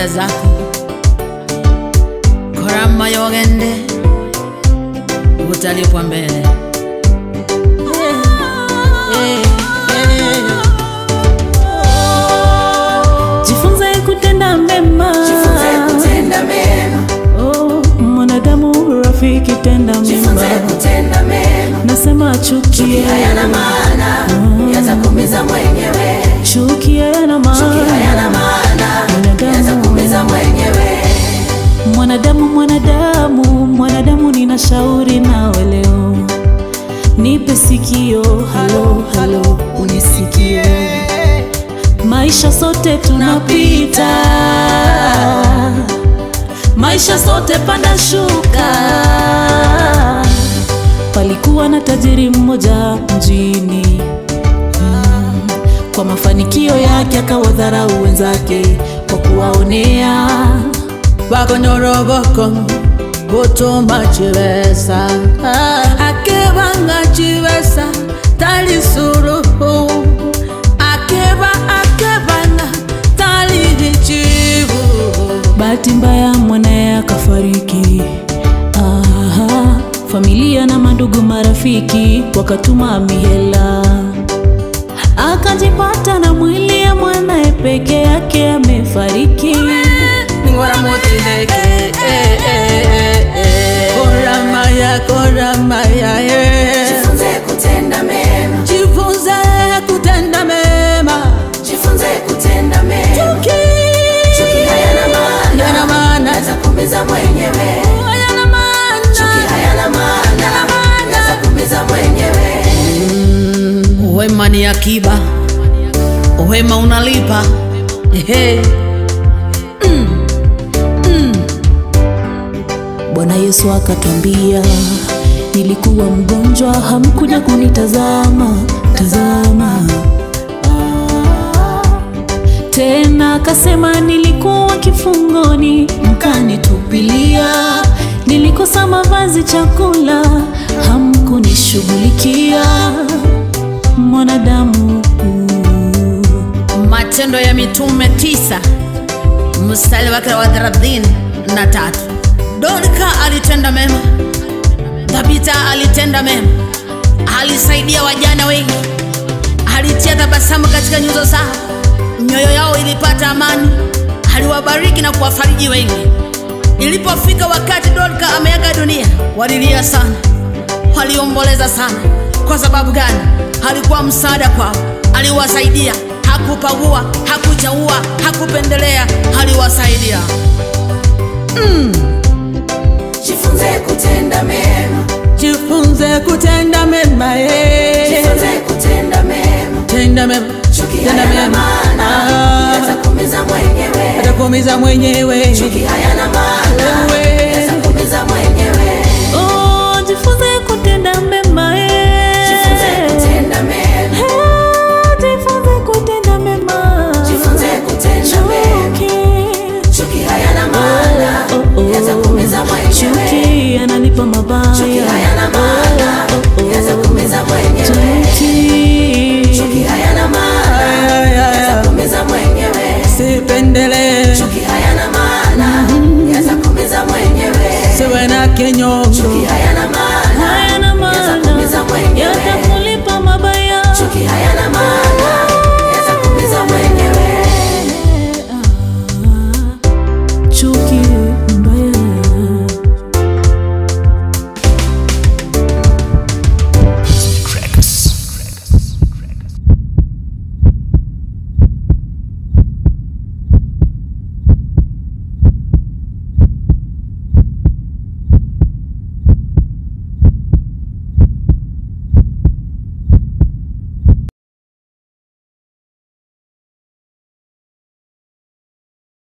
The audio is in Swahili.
faida zako korama yogende utalipwa mbele jifunze kutenda mema Jifunze kutenda mema, oh, mwanadamu rafiki tenda jifunze mema kutenda mema. nasema chuki Hayana maana, yatakuumiza mwenyewe. chuki hayana Chuki maana hayana maana, Mwanadamu. yatakuumiza mwenyewe. mwanadamu mwanadamu mwanadamu nina shauri nawe leo nipe sikio halo halo unisikie maisha sote tunapita maisha sote panda shuka palikuwa na tajiri mmoja mjini Mm, kwa mafanikio yake akawadharau wenzake kwa kuwaonea bakonyoroboko gutuma chibesa akebanga chibesa tali suruhu akeba akebanga tali chibu bahati mbaya mwanaye akafariki Aha, familia na mandugu marafiki wakatuma mihela akajipata na mwili ya mwanaye peke yake amefariki ningora motileke koramaya koramaya Jifunze kutenda mema, jifunze kutenda mema jifunze kutenda mema. Chuki hayana maana, yana maana yatakuumiza mwenyewe. yana maana Chuki hayana maana, yatakuumiza mwenyewe. Wema ni akiba, wema unalipa. Ehe. bwana yesu akatwambia nilikuwa mgonjwa hamkuja kunitazama tazama tena akasema nilikuwa kifungoni mkanitupilia nilikosa mavazi chakula hamkunishughulikia mwanadamu Matendo ya Mitume tisa mstari wake wa thelathini na tatu. Dorka alitenda mema, Tabita alitenda mema, alisaidia wajana wengi, alitia tabasamu katika nyuso zao, mioyo yao ilipata amani, aliwabariki na kuwafariji wengi. Ilipofika wakati Dorka ameaga dunia, walilia sana, waliomboleza sana. Kwa sababu gani? Alikuwa msaada kwao, aliwasaidia, hakupagua, hakuchaua, hakupendelea, aliwasaidia. Jifunze kutenda mema, Jifunze kutenda mema, eh. jifunze kutenda mema. tenda mema, Chuki tenda hayana mema, maana, Ah, yatakuumiza mwenyewe. atakuumiza mwenyewe. Chuki hayana maana, Wewe. yatakuumiza mwenyewe. oh, jifunze kutenda mema eh. Jifunze kutenda mema, Eh, jifunze kutenda mema jifunze kutenda mema. Chuki. Chuki hayana maana, Oh, oh. yatakuumiza mwenyewe. chuki ananipa mabaya Chuki